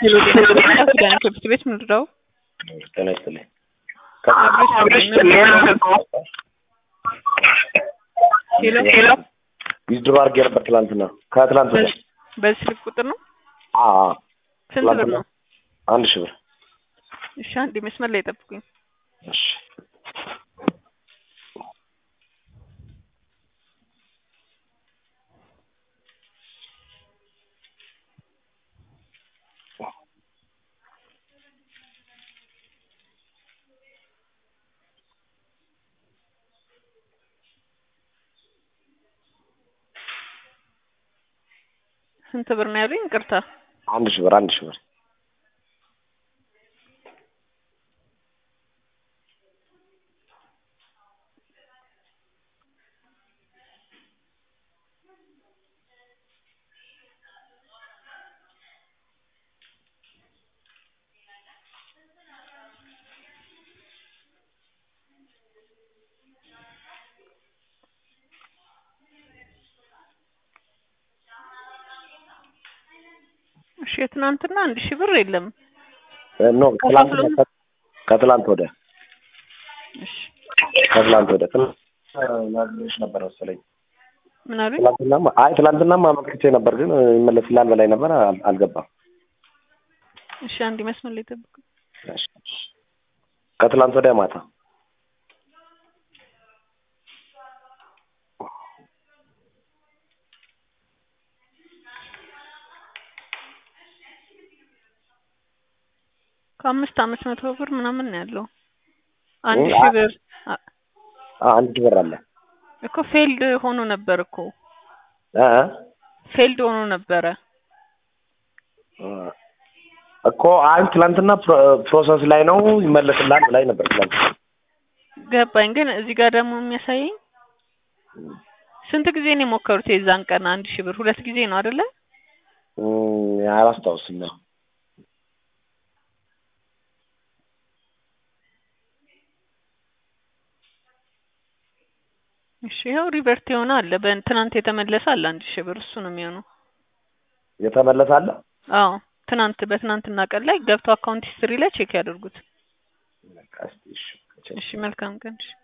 ሄሎ ጤና ይስጥልኝ አቶ ዳንኤል ከብት ቤት ምንድነው? ጤና ይስጥልኝ። ሄሎ ዊዝድሮ አድርጌ ነበር ትላንትና ከትላንት ወዲያ። በዚህ ስልክ ቁጥር ነው? አዎ ስንት ብር ነው? አንድ ሺህ ብር። እሺ አንዴ መስመር ላይ ጠብቁኝ። እሺ ስንት ብር ነው ያሉኝ? ይቅርታ አንድ ሺህ ብር አንድ ሺህ ብር። እሺ የትናንትና አንድ ሺህ ብር የለም። ኖ ትላንትና ከትላንት ወዲያ እሺ ከትላንት ወዲያ ትላንት ናግሬሽ ነበር መሰለኝ። ምን አሉኝ? ትላንትናማ አይ ትላንትናማ አመልክቼ ነበር ግን ይመለስልሃል በላይ ነበር አል- አልገባም። እሺ አንዴ መስመር ላይ ጠብቁኝ። እሺ። ከትላንት ወዲያ ማታ ከአምስት አምስት መቶ ብር ምናምን ነው ያለው። አንድ ሺህ ብር አ- አ- አንድ ሺህ ብር አለ እኮ ፌልድ ሆኖ ነበር እኮ እ እ ፌልድ ሆኖ ነበረ። እኮ አይ ትላንትና ፕሮ- ፕሮሰስ ላይ ነው ይመለስልሃል ብላኝ ነበር ትላንት። ገባኝ። ግን እዚህ ጋር ደግሞ የሚያሳየኝ ስንት ጊዜ ነው የሞከሩት? የዛን ቀን አንድ ሺህ ብር ሁለት ጊዜ ነው አይደለ? እም፣ አላስታውስም ነው እሺ ይኸው ሪቨርት የሆነ አለ። በትናንት የተመለሰ አለ አንድ ሺህ ብር እሱ ነው የሚሆነው። የተመለሰ አለ። አዎ ትናንት በትናንትና ቀን ላይ ገብቶ አካውንት ሂስትሪ ላይ ቼክ ያደርጉት። በቃ እስኪ እሺ። እሺ መልካም ቀን። እሺ